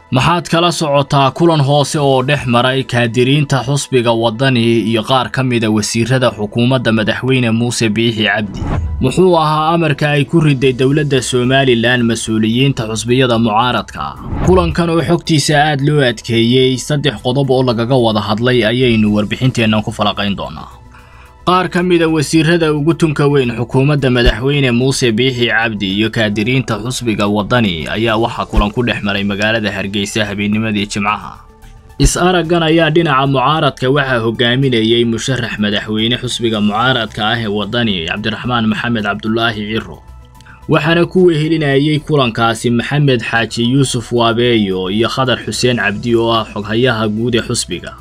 maxaad kala socotaa kulan hoose oo dhex maray kaadiriinta xusbiga waddani iyo qaar ka mida wasiirada xukuumadda madaxweyne muuse biixi cabdi muxuu ahaa amarka ay ku riday dowladda somalilan mas-uuliyiinta xusbiyada mucaaradka ah kulankan oo xogtiisa aad loo adkeeyey saddex qodob oo lagaga wada hadlay ayaynu warbixinteennan ku falaqayn doonaa qaar ka mida wasiirada ugu tunka weyn xukuumadda madaxweyne muuse biixi cabdi iyo kaadiriinta xusbiga waddani ayaa waxaa kulan ku dhex maray magaalada hargeysa habeennimadii jimcaha is-araggan ayaa dhinaca mucaaradka waxaa hogaaminayey musharax madaxweyne xusbiga mucaaradka ah ee waddani cabdiraxmaan maxamed cabdulaahi ciro waxaana ku wehelinayey kulankaasi maxamed xaaji yuusuf waabeeyo iyo khadar xuseen cabdi oo ah xoghayaha guud ee xusbiga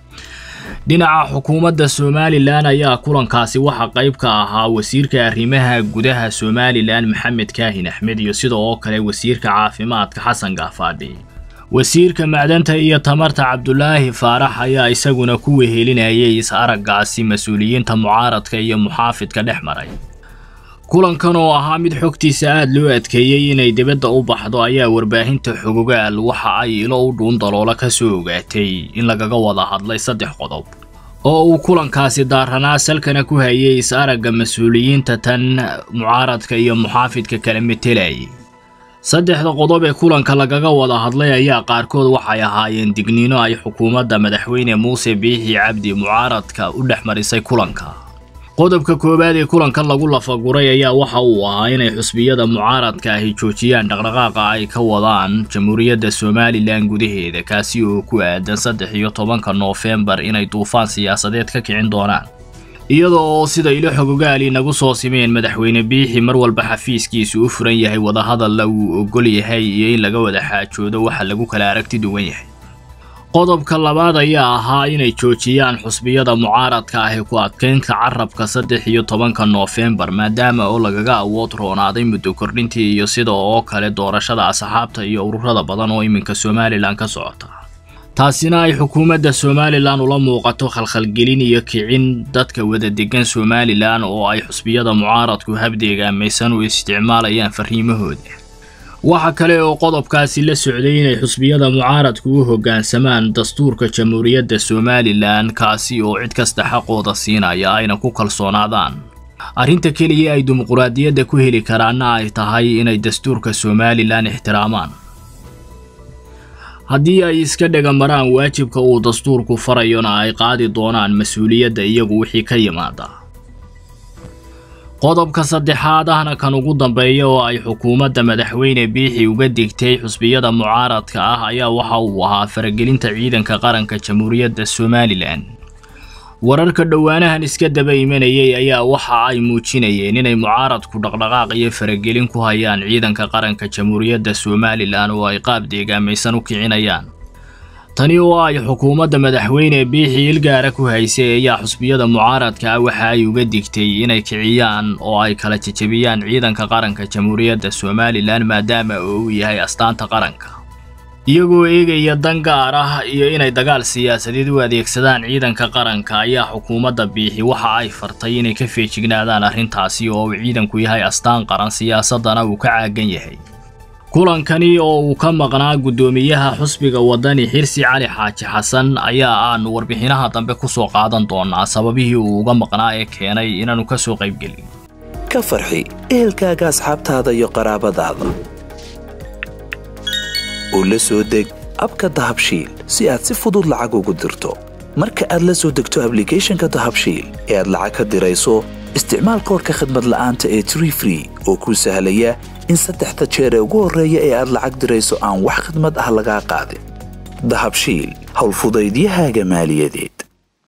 dhinaca xukuumadda somalilan ayaa kulankaasi waxaa qayb ka ahaa wasiirka arrimaha gudaha somalilan maxamed kaahin axmed iyo sida oo kale wasiirka caafimaadka xasan gaafaadhi wasiirka macdanta iyo tamarta cabdulaahi faarax ayaa isaguna ku wehelinayay is-araggaasi mas-uuliyiinta mucaaradka iyo muxaafidka dhex maray kulankan oo ahaa mid xogtiisa aad loo adkeeyey inay dibadda u baxdo ayaa warbaahinta xogogaal waxa ay ilo u dhuun daloola ka soo ogaatay in lagaga wada hadlay saddex qodob oo uu kulankaasi daaranaa salkana ku hayay is-aragga mas-uuliyiinta tan mucaaradka iyo muxaafidka kala metelayay saddexda qodob ee kulanka lagaga wada hadlay ayaa qaarkood waxay ahaayeen digniino ay xukuumadda madaxweyne muuse biixi cabdi mucaaradka u dhex marisay kulanka qodobka koowaad ee kulankan lagu lafaguray ayaa waxa uu ahaa inay xusbiyada mucaaradka ahi joojiyaan dhaqdhaqaaqa ay ka wadaan jamhuuriyadda somalilan gudaheeda kaasi oo ku aadan saddex iyo tobanka noofembar inay duufaan siyaasadeed ka kicin doonaan iyada oo sida ilo xogogaali nagu soo simeen madaxweyne biixi mar walba xafiiskiisu u furan yahay wadahadalla uu ogol yahay iyo in laga wada xaajoodo waxa lagu kala aragti duwan yahay qodobka labaad ayaa ahaa inay joojiyaan xusbiyada mucaaradka ah ee ku adkeynta carabka saddex iyo tobanka noofembar maadaama oo lagaga awood roonaaday muddo kordhintii iyo sida oo kale doorashada asxaabta iyo ururada badan oo iminka somalilan ka socota taasina ay xukuumadda somalilan ula muuqato khalkhalgelin iyo kicin dadka wada degan somalilan oo ay xusbiyada mucaaradku habdeegaamaysan u isticmaalayaan fariimahooda waxa kale oo qodobkaasi la socday inay xusbiyada mucaaradku u hoggaansamaan dastuurka jamhuuriyadda somalilan kaasi oo cid kasta xaqooda siinaya ayna ku kalsoonaadaan arrinta keliya ay dimuquraadiyadda ku heli karaanna ay tahay inay dastuurka somalilan ixtiraamaan haddii ay iska dhega maraan waajibka uu dastuurku farayona ay qaadi doonaan mas-uuliyadda iyagu wixii ka yimaada qodobka saddexaad ahna kan ugu dambeeya oo ay xukuumadda madaxweyne biixi uga digtay xusbiyada mucaaradka ah ayaa waxa uu ahaa faragelinta ciidanka qaranka jamhuuriyadda somalilan wararka dhowaanahan iska daba imanayay ayaa waxa ay muujinayeen inay mucaaradku dhaqdhaqaaq iyo faragelin ku hayaan ciidanka qaranka jamhuuriyadda somalilan oo ay qaab deegaamaysan u kicinayaan tani oo ay xukuumadda madaxweyne biixi ilgaara ku haysay ayaa xusbiyada mucaaradka ah waxa ay uga digtay inay kiciyaan oo ay kala jejebiyaan ciidanka qaranka jamhuuriyadda somalilan maadaama oo uu yahay astaanta qaranka iyagoo eegaya dan gaar ah iyo inay dagaal siyaasadeed u adeegsadaan ciidanka qaranka ayaa xukuumadda biixi waxa ay fartay inay ka feejignaadaan arrintaasi oo uu ciidanku yahay astaan qaran siyaasadana uu ka caagan yahay kulankani oo uu ka maqnaa guddoomiyaha xusbiga waddani xirsi cali xaaji xasan ayaa aanu warbixinaha dambe ku soo qaadan doonaa sababihii uu uga maqnaa ee keenay inaannu ka soo qaybgelin ka farxi ehelkaaga asxaabtaada iyo qaraabadaada oo la soo deg abka dahabshiil si aad si fudud lacag ugu dirto marka aad la soo degto ablicathonka dahabshiil ee aad lacag ka dirayso isticmaal koorka khadmad la'aanta ee tree free oo kuu sahlaya in saddexda jeer ee ugu horreeya ee aad lacag dirayso aan wax khidmad ah lagaa qaadin dahabshiil howlfudaydiyahaaga maaliyadeed